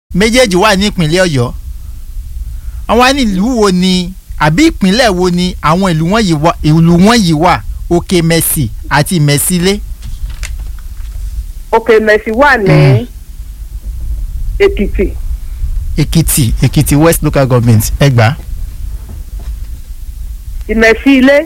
méjèèjì wà ní ìpínlẹ̀ ọ̀yọ́ àwọn á ní ìlú wo ni àbí ìpínlẹ̀ wo ni àwọn ìlú wọ̀nyí wà ìlú wọ̀nyí wà òkè mẹ́sì àti mẹ́sílé. òkè mẹ́sì wà ní èkìtì èkìtì èkìtì west local government ẹgbàá. ìmẹ̀sí ilé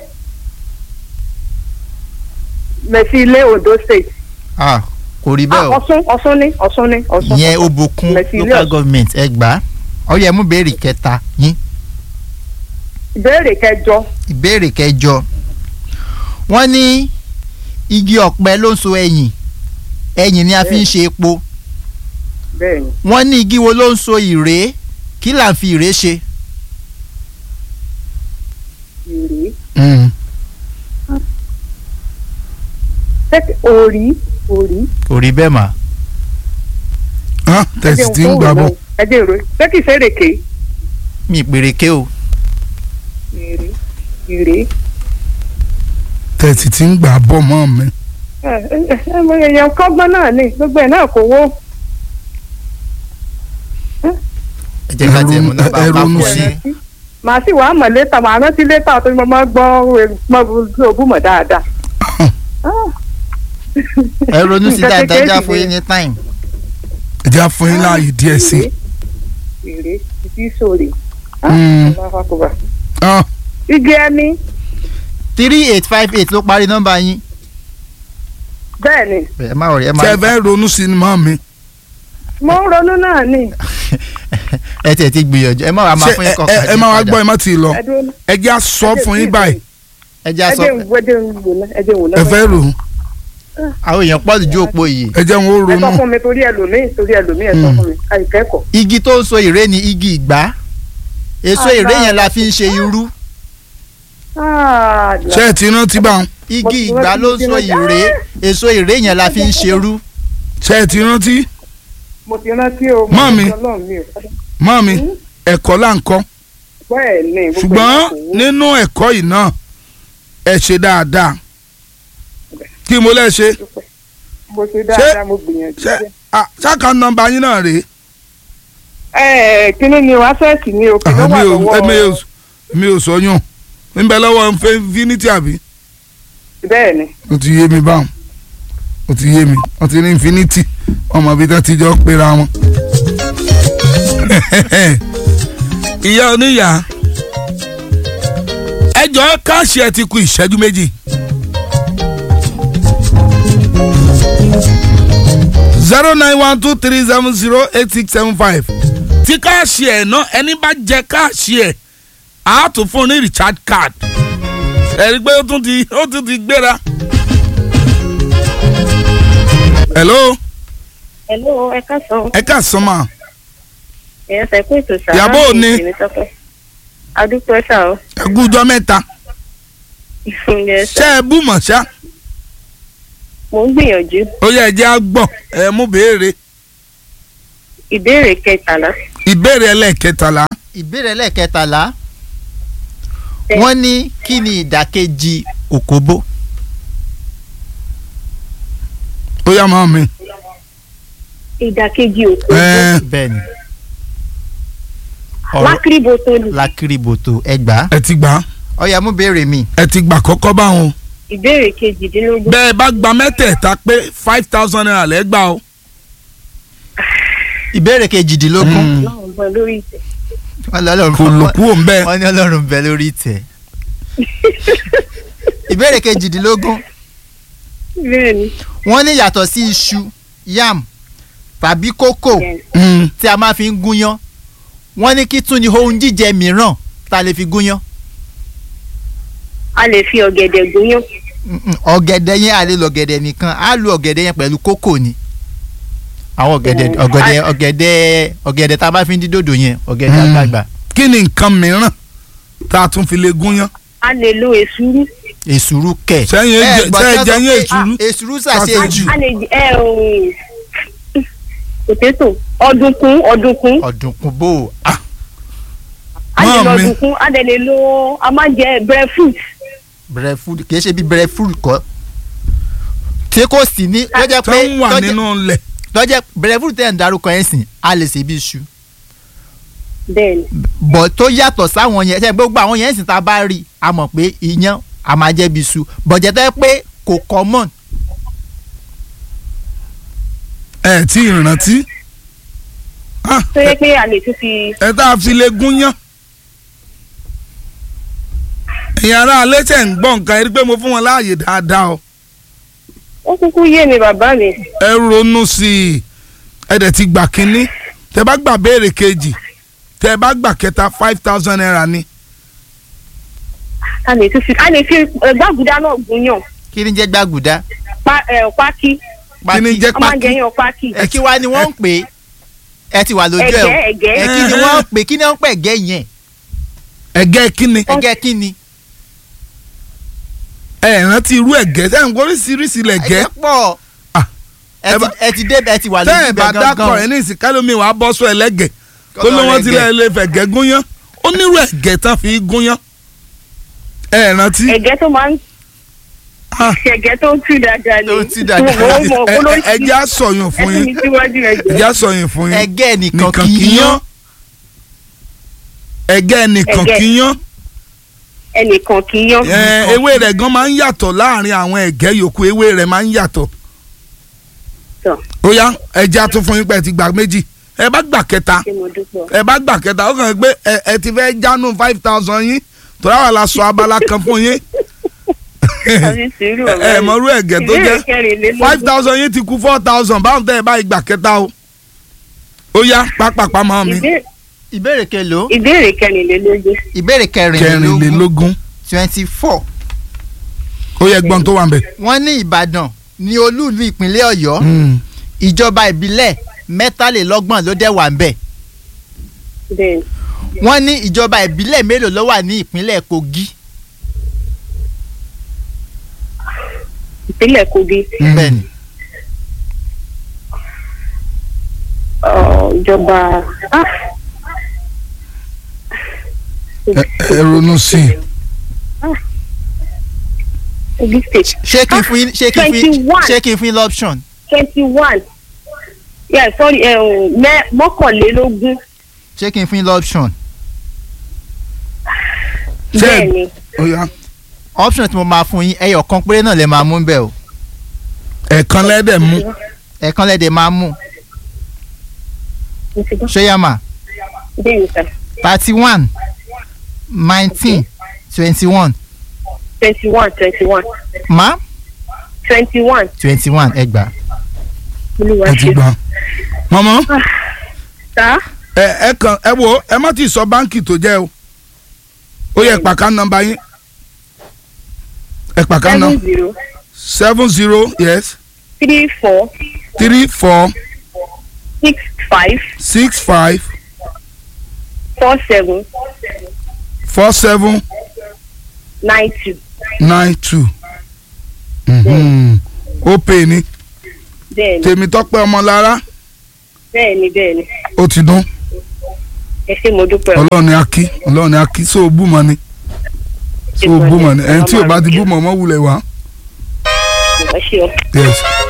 mẹ̀sí ilé ondo state ah kò rí Ah, bẹ́ẹ̀ o ọ̀ṣun ọ̀ṣun ní ọ̀ṣun ní ọ̀ṣun ìyẹn ọ̀ṣun. obòkun Mẹ̀sí ilé local Ọ̀ṣun. government ẹgbàá ọyẹ mú béèrè kẹta yín ìbéèrè kẹjọ ìbéèrè kẹjọ wọ́n ní igi ọ̀pẹ ló ń so ẹyìn ẹyìn ni a fi ń ṣe epo bẹ́ẹ̀ ni wọ́n ní igi wo ló ń so ìrèé kí là ń fi ìrèé ṣe. ìrì ṣé òrí òrí kò rí bẹ́ẹ̀ mà. hàn tẹ̀sí tí ń gbà bọ̀ ẹdẹ ìró ṣé kìí ṣe èrèké mi ìpèrèké o ìrì ìrì tẹ̀sí tí ń gbà bọ̀ mọ́ mi. ẹ ẹ ẹ mọ èèyàn kọ́gbọ́n náà ni gbogbo ẹ̀ náà kò wó ẹ jẹ́ ká tiẹ̀ mú nọ́mbà Ẹ ronú pápọ̀ sí i. ní. màá sì wàá mọ̀ létà màá rántí létà tó ní mo máa gbọ́ mọ́ òbúmọ̀ dáadáa. ẹ ronú sí Nǹkan dáadáa kékeré já sì fún ni. yín ní time. ẹ jẹ́ á fún yín láàyè díẹ̀ sí i. ìrè ìdí sórí. Mm. hàn igi ẹni three eight five eight ló parí nọ́mbà yín. bẹ́ẹ̀ ni ẹ má wọrí ẹ má tẹ́ ẹ fẹ́ ronú sí ni mọ́ mi. mo ń ronú náà ni ẹ tiẹ̀ ti gbìyànjú ẹ má wàá máa ṣé fún yín ẹ- kọ̀ọ̀kan ẹ ẹ máa wá gbọ́ ẹ má ti lọ ẹdún ẹ jẹ́ á sọ fún yín báyìí ẹ já sọ ẹdẹ ìwé ẹdẹ ìwò náà ẹdẹ ìwò náà. ẹ fẹ́ rò ó àwọn èèyàn pọ̀ ju òpó yìí. ẹ jẹ́ wọn ó ẹ sọ ronú. fún mi torí ẹlòmíì torí ẹlòmíì ẹ sọ Mm. fún mi àìkẹ́kọ̀ọ́. igi tó ń so ìré ni igi ìgbá èso Ah, ìré yẹn báwo. la fi ń ṣe irú Ah, ṣé ẹ ti rántí bá wọn igi ìgbá ló ń so ìré èso ìré yẹn la fi ń ṣe irú. ṣé ẹ ti rántí mo ti rántí o. mo Mọ́mì. rántí Ọlọ́run mi ò. mọ́ mi ẹ̀kọ́ là ń kọ́ bẹ́ẹ̀ ni gbogbo ṣùgbọ́n ẹ̀ kò wó. nínú ẹ̀kọ́ yìí náà ẹ ṣe dáadáa kí mo lẹ́ ṣe mo ṣe dáadáa mo gbìyànjú. ṣe ah, ṣáka nọ́mbà yín náà rèé ẹ ẹ kíní ni wàá fẹ́ẹ̀sì ni o kí ló Ah, wà mi ò mi ò lọ́wọ́ mi ò sọyún ń bẹ lọ́wọ́ infinity àbí bẹ́ẹ̀ ni ó ti yé mi báwọn ó ti yé mi wọ́n ti ní infinity ọmọ ibi tó ti jọ pera wọn. ìyá oníyà ẹjọ́ káàṣì ẹ ti kù ìṣẹ́jú méjì. zero nine one two three seven zero eight six seven five tí káàṣì ẹ̀ náà ẹni bá jẹ káàṣì ẹ̀ á tún fún un ní recharge card ẹ̀rí pé ó tún ti ó tún ti gbéra. hello Hello, ẹ káàsán. ẹ ká sọ ma Èèyàn sẹ pé ètò sàrà Ìyàbọ̀ òní. Tèmítọ́pẹ́. Adúpẹ́ sà ó. ẹ kú ọjọ́ mẹ́ta Ìfúnjẹ ṣé sà. ẹ bú mọ̀ ṣá Mo ń gbìyànjú. ó yẹ ẹ jẹ́ á gbọ́ ẹ mú béèrè Ìbéèrè kẹtàlá. ìbéèrè ẹlẹ́ẹ̀kẹtàlá ìbéèrè lẹ́ẹ̀kẹtàlá Ẹ. wọ́n ní kí ni ìdàkejì òkóbó. ó yá mọ́ mi Ìdàkejì òkú. ẹ bẹ́ẹ̀ ni ọ̀rọ̀ Lákìrìbọ̀tò ni. lakiriboto ẹgbàá ẹ ti gbà á, ọ̀yà mú béèrè mi ẹ ti gbà kọ́kọ́ báwọn Ìbéèrè kejìdínlógún. bẹ́ẹ̀ bá gba mẹ́tẹ̀ẹ̀ta pé five thousand naira lẹ́gbà o. ìbéèrè kejìdínlógún Mm. Náà ń bọ̀ lórí ìtẹ̀. wọ́n ní ọlọ́run kò lò kú òun bẹ́ẹ̀ wọ́n ní ọlọ́run bẹ lórí ìtẹ́ ìbéèrè kejìdínlógún Bẹ́ẹ̀ni. wọ́n ní yàtọ̀ sí iṣu yam tàbí kókò Mm. tí a máa fi ń gúnyán wọ́n ní kí tún ni ohun jíjẹ mìíràn tá a lè fi gúnyán A lè fi ọ̀gẹ̀dẹ̀ gúnyán. Mm-mm, ọ̀gẹ̀dẹ̀ yẹn a lè lo ọ̀gẹ̀dẹ̀ nìkan á lo ọ̀gẹ̀dẹ̀ yẹn pẹ̀lú kókò ni àwọn ọ̀gẹ̀dẹ̀ Mm. ọ̀gẹ̀dẹ̀ ọ̀gẹ̀dẹ̀ ọ̀gẹ̀dẹ̀ tá a bá fi ń dín dòdò yẹn ọ̀gẹ̀dẹ̀ Mm. àgbààgbà kí ni nǹkan mìíràn tá a tún fi lè gúnyán A lè lo èsúrú. èsúrú kẹ̀. Sẹ́yìn Ẹ jẹ- gbọ́ sẹ́yìn tí wọ́n jẹ sọ yín pé, èsúrú? ah, èsúrú ṣàṣe Ṣàṣe jù A lè ẹ òun. Pòtétò. Ọdùnkún ọdùnkún. ọ̀dùnkún bò ó. A lè Mọ́ lo mi. ọdùnkún. A dẹ̀ lè lo a máa ń jẹ breadfruit. breadfruit kì í ṣe bí breadfruit kọ́ tí kò sí ní tó jẹ́ tó pé ń wà tó jẹ́- nínú ilẹ̀ tọ́jẹ́ brevuru tẹ̀ ń darúkọ yẹn sìn a lè ṣe bí iṣu bẹ́ẹ̀ ni bọ̀ tó yàtọ̀ sáwọn yẹn ṣe gbogbo àwọn yẹn sìn tá a bá rí a mọ̀ pé iyán a máa jẹ́ bí iṣu bọ̀jẹ̀ tẹ́ pé kò common ẹ tí ì rántí Ah, tó yẹ pé a lè tún fi ẹ tá a fi lè gún yán ẹ̀yin ará alẹ́ tẹ̀ ń gbọ́ nǹkan ẹ rí i pé mo fún wọn láàyè dáadáa o ó kúkú yé mi bàbá mi ẹ ronú sí i ẹ dẹ̀ ti gbà kínní tẹ bá gbà béèrè kejì tẹ bá gbà kẹta five thousand naira ni a lè tún fi a lè fi ẹ, gbàgùdá náà gúnyàn kí ni jẹ́ gbàgùdá pa ẹ pákí kí ni jẹ́ a máa ń pákí jẹyàn pákí ẹ kí wá ni wọ́n ń pè é ẹ ti wà lójú ẹ o ẹ̀gẹ́ ẹ̀gẹ́ ẹ kí ni wọ́n ń pè kí ni wọ́n ń pè ẹ̀gẹ́ yẹn ẹ̀gẹ́ kíni ẹ̀gẹ́ kí ni ẹ rántí irú ẹ̀gẹ́ tẹ́ ń oríṣiríṣi lẹ̀gẹ́ ẹ̀gẹ́ pọ̀ Ah, ẹ ẹ ti- bá- ẹ ti dé ẹ ti wà tẹ́ lójú ẹ ibẹ̀ bá dákọ̀ ẹ ní ìsìn kálómi wàá bọ́ sọ ẹlẹ́gẹ̀ tó ló wọ́n ti lẹ́ lè fẹ̀gẹ́ gúnyán ó nírú ẹ̀gẹ́ tán fi gúnyán ẹ rántí ẹ̀gẹ́ tó máa ń Ah. ẹ̀gẹ́ tó ń tú dáadáa ni Tó ń tú dáadáa. mo mọ̀ ẹ- kó ló ẹ- ẹ jẹ́ á sọ̀yún fún ẹ̀sìn mi yín síwájú ẹ ẹ̀gẹ́ jẹ́ á sọ̀yún fún yín ẹ̀gẹ́ nìkan nìkan kì í yán ẹ̀gẹ́ nìkan Ẹ̀gẹ́. kì í yán ẹnìkan kì í yan ẹ, ewé rẹ̀ gan máa ń yàtọ̀ láàrin àwọn ẹ̀gẹ́ yòókù ewé rẹ̀ máa ń yàtọ̀ Tọ́. ó yá ẹ jẹ́ á tún fún yín pé ẹ ti gbà méjì ẹ bá gbà kẹta ṣé mo dúpọ̀ ẹ bá gbà kẹta ó kàn ń pé ẹ ẹ ti fẹ́ jánu five thousand yín torí àwọn la sọ abala kan fún yín àbí sùúrù ẹ ẹ mọ̀rú ẹ̀gẹ́ tó jẹ́ ìbéèrè kẹrìnlélógún five thousand yín ti kú four thousand báwọn tẹ́ ẹ bá gbà kẹta o ó yá pápápá mọ́ mi Ìbéèrè- ìbéèrè kelo ìbéèrè kẹrìnlélógún ìbéèrè kẹrìnlélógún kẹrìnlélógún twenty four ó yẹ gbọ́n tó wà ń bẹ̀. wọ́n ní ìbàdàn ní olúùlú ìpínlẹ̀ ọ̀yọ́ ìjọba ìbílẹ̀ mẹ́tàlélọ́gbọ̀n ló dẹ̀ wà ń bẹ̀ bẹ́ẹ̀ ni. wọ́n ní ìjọba ìbílẹ̀ mélòó ló wà ní ìpínlẹ̀ kogi ìpínlẹ̀ kogi bẹ́ẹ̀ ni ọ̀, ìjọba ah, ẹ ẹ ronú sí i kogi state ṣé kí n fún yín ṣé kí n fún yín 21. ṣé kí n fún yín lọ́pṣọ̀n twenty one yeah sorry ẹ ò mẹ mọ́kànlélógún ṣé kí n fún yín lọ́pṣọ̀n Ṣé- bẹ́ẹ̀ ni ó yá option tí mo máa fún yín ẹyọ kan péré náà lè máa mú bẹ́ẹ̀ o ẹ̀ẹ̀kan lẹ́dẹ̀ mú ẹ̀ẹ̀kan lẹ́dẹ̀ máa mú mo ti gbọ́ ṣéyàmà bẹ́ẹ̀ ni sir thirty one nineteen twenty one twenty one twenty one ma twenty one twenty one ẹgbàá olúwa ẹ ti ṣe gbà. mọ̀mọ́ ta ẹ ẹ kàn ẹ wo ẹ má ti sọ báǹkì tó jẹ́ o ó yẹ pàkà nọ́mbà yín ẹ pàkà nọ seven zero seven zero yes three four three four six five six five four seven four seven nine two nine two ó pè ní bẹ́ẹ̀ ni Tèmítọ́pẹ́ Ọmọlára bẹ́ẹ̀ ni bẹ́ẹ̀ ni ó ti dún ẹ ṣé mo dúpẹ́ o. ọlọ́run ni a kí ọlọ́run ni a kí so búmọ ni so búmọ ni ẹni tí ò bá ti búmọ mọ́ wulẹ̀ wá. ẹ ṣé o. yes